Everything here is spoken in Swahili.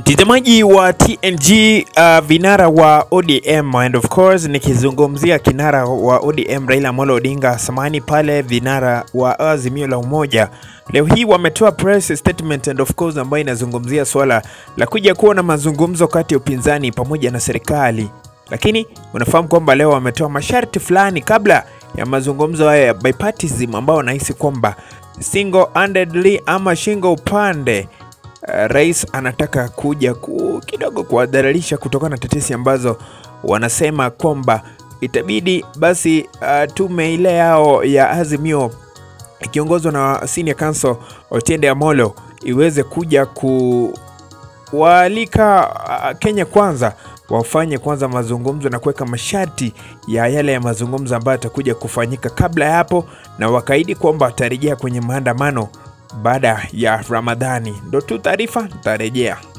Mtazamaji wa TNG, uh, vinara wa ODM and of course nikizungumzia kinara wa ODM Raila Amolo Odinga samani pale vinara wa Azimio la Umoja leo hii wametoa press statement and of course ambayo inazungumzia swala la kuja kuwa na mazungumzo kati ya upinzani pamoja na serikali, lakini unafahamu kwamba leo wametoa masharti fulani kabla ya mazungumzo haya ya bipartisan ambao wanahisi kwamba single handedly ama shingo upande Uh, rais anataka kuja ku, kidogo kuwadhalilisha kutokana na tetesi ambazo wanasema kwamba itabidi basi uh, tume ile yao ya Azimio ikiongozwa na senior counsel Otiende Amolo iweze kuja kuwaalika uh, Kenya Kwanza wafanye kwanza mazungumzo na kuweka masharti ya yale ya mazungumzo ambayo yatakuja kufanyika kabla ya hapo, na wakaidi kwamba watarejea kwenye maandamano baada ya Ramadhani. Ndo tu taarifa, nitarejea.